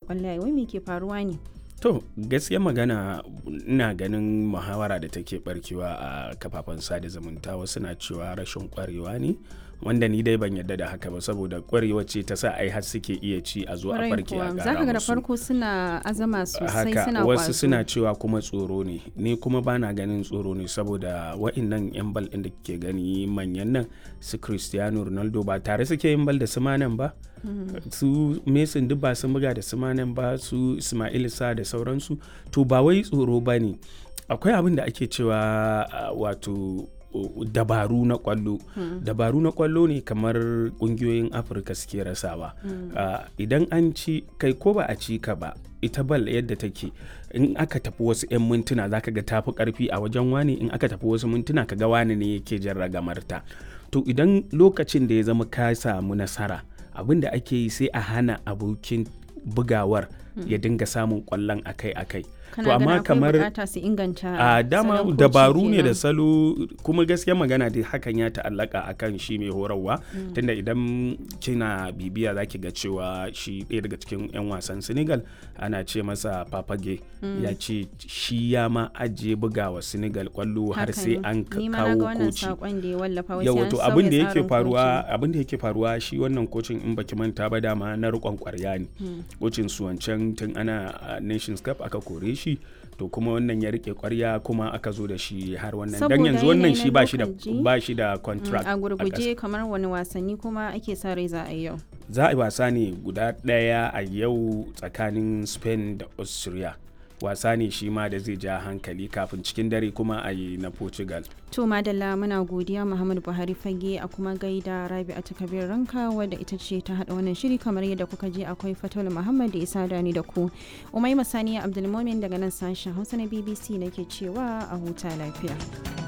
kwallaye wai me ke faruwa ne To gaskiya magana ina ganin muhawara da take barkewa a kafafen sada zumunta wasu na cewa rashin kwarewa ne wanda ni dai ban yadda da haka ba saboda kwarewa ce ta sa ai har suke iya ci a zo a Kwarai farke a kuwa. gara zaka ga da musu. farko suna azama sosai haka suna wasu kwazo suna cewa kuma tsoro ne ni kuma bana ganin tsoro ne saboda wa'innan yan bal ɗin da ke gani manyan nan su cristiano ronaldo ba tare suke yin bal da su manan ba su mason duk ba sun buga da su manan ba su ismail sa da sauransu to ba wai tsoro ba ne akwai abin da ake cewa ah, wato uh, dabaru na kwallo dabaru na kwallo ne kamar kungiyoyin afirka suke rasawa Ah, idan an ci kai ko ba a ci ka ba ita bal yadda take in aka tafi wasu 'yan mintuna zaka ga tafi karfi a wajen wani in aka tafi wasu mintuna ka ga wani ne yake jan ragamarta to idan lokacin da ya zama ka samu nasara abin da ake yi sai a hana abokin bugawar ya dinga samun kwallon akai-akai kana to amma ganin akwai kamar bukata su inganta a dama salon koci dabaru ne da kenan. salo kuma gaskiya magana dai hakan ya ta'allaka akan shi mai horarwa tunda idan kina bibiya zaki ga cewa shi ɗaya daga cikin 'yan wasan senegal ana ce masa papage ya ce shi ya ma ajiye bugawa senegal kwallo har Haka sai ne. an ka- Ni ma na ga kawo wannan koci saƙon da ya wallafa wai sai yawa an to sauya abin da yake tsarin faruwa koci. abin da yake faruwa shi wannan kocin in baki manta ba dama na rikon kwarya ne kocin su wancan tun ana a nations cup aka kore shi to kuma wannan ya rike kwarya kuma aka zo da shi har wannan dan Saboda yanzu wannan yanayi shi na ba shi da lokaci, ba shi da Mm, contract a ƙasa. gurguje kamar wani wasanni kuma ake sa rai za a yi yau za a yi wasa ne guda ɗaya a yau tsakanin spain da austria wasa ne shi ma da zai ja hankali kafin cikin dare kuma a yi na portugal to madalla muna godiya muhammadu buhari fage a kuma gaida rabi'atu kabir ranka wadda ita ce ta hada wannan shiri kamar yadda kuka je akwai fatul muhammad da isa dani da ku umai masaniya abdulmomin daga nan sashen hausa na bbc nake cewa a huta lafiya